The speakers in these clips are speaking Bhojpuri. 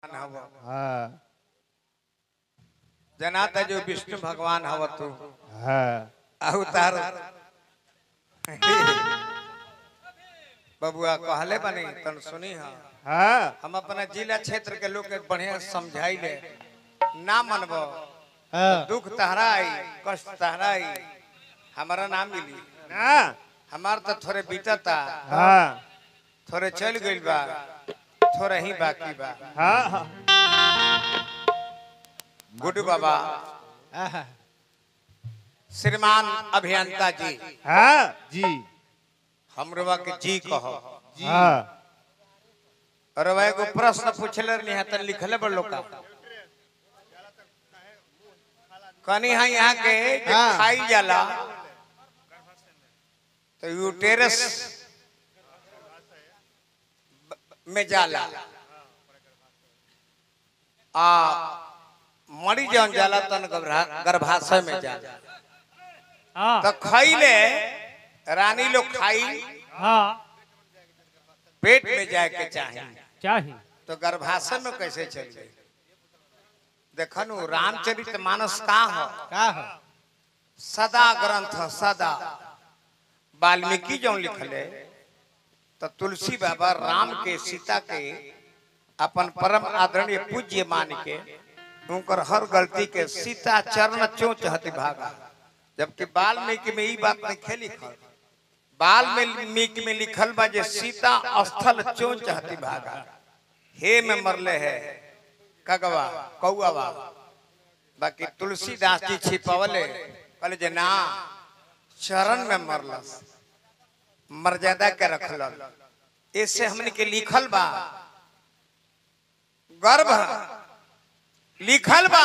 हव हाँ जनाता जो विष्णु भगवान हव तू हाँ अवतार बबुआ कहले बनी तन सुनी हा हाँ हम अपना जिला क्षेत्र के लोग के बढ़िया समझाई ले ना मनबो हाँ दुख तहरा आई कष्ट तहरा आई हमारा ना मिली ना हमार तो थोड़े बीतता हाँ थोड़े चल गइल बा थोड़ा ही बाकी बा हाँ हाँ गुड्डू बाबा हाँ श्रीमान अभियंता जी हाँ जी हमरवा के जी कहो हाँ और वह एगो प्रश्न पूछले रहनी है तन लिखले बड़ लोग कनी है यहाँ के जे हाँ। खाई जाला तो यूटेरस में जाला आ मरी जौन जाला तन गर्भा- गर्भाशय में जाला हाँ तो खैले रानी लोग खाई हाँ पेट में जाए के चाहिए चाहिए तो गर्भाशय में कैसे चल गई देखनु रामचरित मानस का हो का हो सदा ग्रंथ ह, सदा वाल्मीकि जो लिखले तो तुलसी बाबा राम के सीता के अपन परम आदरणीय पूज्य मान के उनकर हर गलती के सीता चरण चोच हति भागा जबकि वाल्मीकि में ई बात नहीं खे लिखल वाल्मीकि में लिखल बा जे सीता स्थल चोच हति भागा हे में मरले है कगवा कौआ बाकी तुलसीदास जी छिपवले कहले जे ना चरण में मरलस मर्यादा के रखल इससे हमने के लिखल बा गर्भ लिखल बा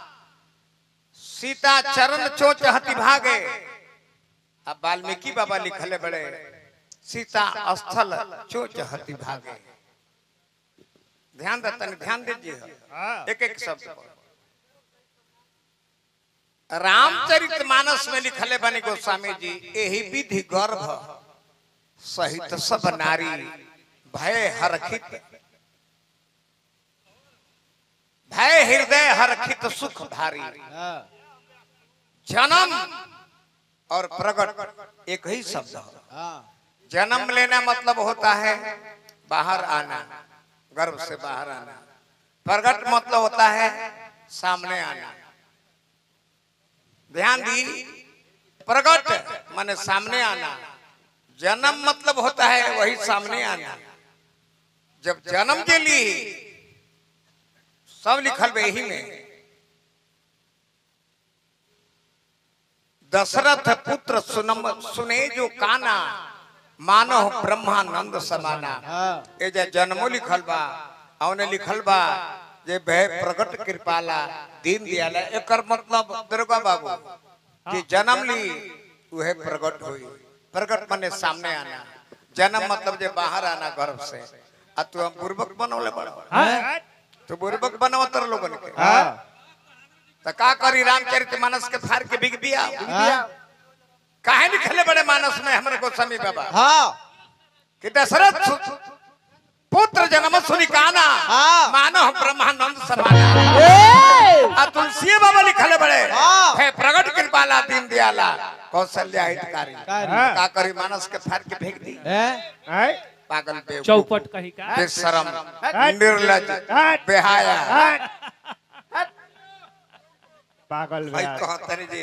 सीता चरण चोच हति भागे अब वाल्मीकि बाबा लिखले बड़े सीता स्थल चोच हति भागे ध्यान देता ध्यान दीजिए हाँ एक एक शब्द पर। रामचरित मानस में लिखले बने गोस्वामी जी यही विधि गर्भ सहित सब नारी भय हरखित भय हृदय हरखित सुख भारी हाँ जन्म और प्रकट एक ही शब्द है हाँ जन्म लेना मतलब होता है बाहर आना गर्भ से बाहर आना प्रकट मतलब होता है सामने आना ध्यान दी प्रकट माने सामने आना जन्म मतलब होता है वही सामने आना जब जन्म के लिए सब लिखल बे यही में दशरथ पुत्र सुनम सुने जो काना मानो ब्रह्मानंद समाना हाँ ए जे जन्मो लिखल बा औने लिखल बा जे भय प्रकट कृपाला दीन दयाला एकर मतलब दुर्गा बाबू कि जन्म ली उहे प्रकट हुई प्रकट माने सामने आना जन्म मतलब जे बाहर आना गर्भ से आ तू हम बुर्बक बनौले बड़ा हाँ तू बुर्बक बनावतर लोगन के हाँ त का करी रामचरित मानस के फाड़ के बिग दिया हाँ काहे लिखले बड़े मानस में हमरे गोस्वामी बाबा हाँ कि दशरथ सु- पुत्र जन्म सुनी काना हाँ। मानो ब्रह्मानंद समाना आ तुलसी बाबा लिखले बड़े हाँ। है प्रगट कृपाला दीन दयाला कौशल्या हितकारी कारी। का करी मानस के फाड़ के फेंक दी हैं पागल बेवकूफ चौपट कही का बेशरम निर्लज बेहाया पागल भाई बे कहतरी जी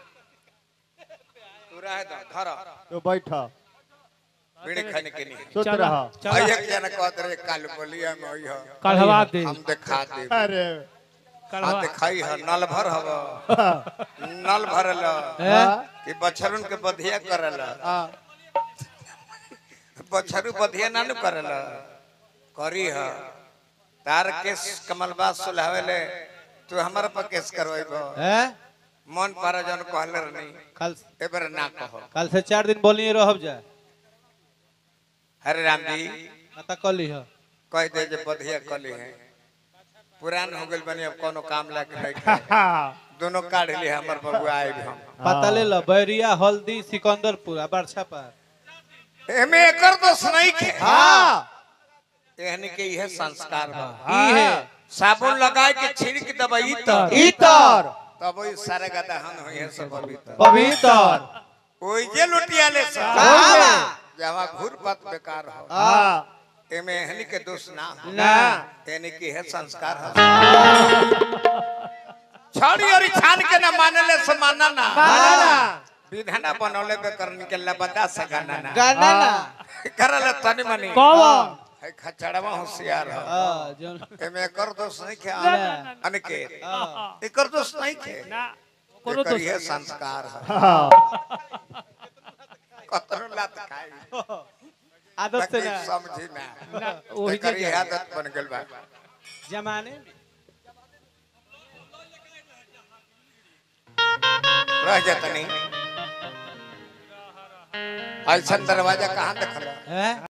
तू रह दो धर तो बैठो बीड़ी खाने के नहीं सोच चला रहा भाई चला एक जना कहत रहे काल बोलिया में होई हो कढ़वा दे हम दिखा दे अरे हाँ कढ़वा दिखाई है नल भर हव हाँ नल भरल हैं? कि बछरुन के बधिया करल हाँ बछरु बधिया ना नु करल करी ह तार केस कमलबास सुलहावेले तू हमर पर केस करवाइब हैं मन पर जन कहले नहीं कल एबर ना कहो कल से चार दिन बोलिए रहब जाए हरे राम जी ना कली हो कह दे जे बधिया कली है पुरान हो गइल बनी अब कोनो काम लाके बैठे दोनों काढ़ ली हमर बबुआ आइब हम पता ले लो बैरिया हल्दी सिकंदरपुर आ बरछा पर एमे एकर दोष नहीं के हाँ एहनी के यह संस्कार बा ई है साबुन लगाए के छिड़क दबई तो इतर तब वही सारे का दहन हो ये सब पवित्र पवित्र ओई जे लुटिया ले सा कहाँ? जहाँ घूर पत बेकार हो हाँ एमे हनी के दोष ना हो ना यानी कि है संस्कार है छड़ी और छान के ना मानले से माना ना मानना। विधाना बनौले बे करनी के लबदा सगाना ना गाना ना करले तनी मनी कौन है खचड़वा होशियार है हाँ जोन एमे कर दोष नहीं खे ना। अनिकेत हाँ एकर दोष नहीं खे ना कोनो एकर तो ये संस्कार है कतरो लात खाई आदत से ताकि ना समझी ना ना वही एकर जे ये आदत बन गेल बा जमाने में रह जाता नहीं ऐसा दरवाजा कहाँ देखल हैं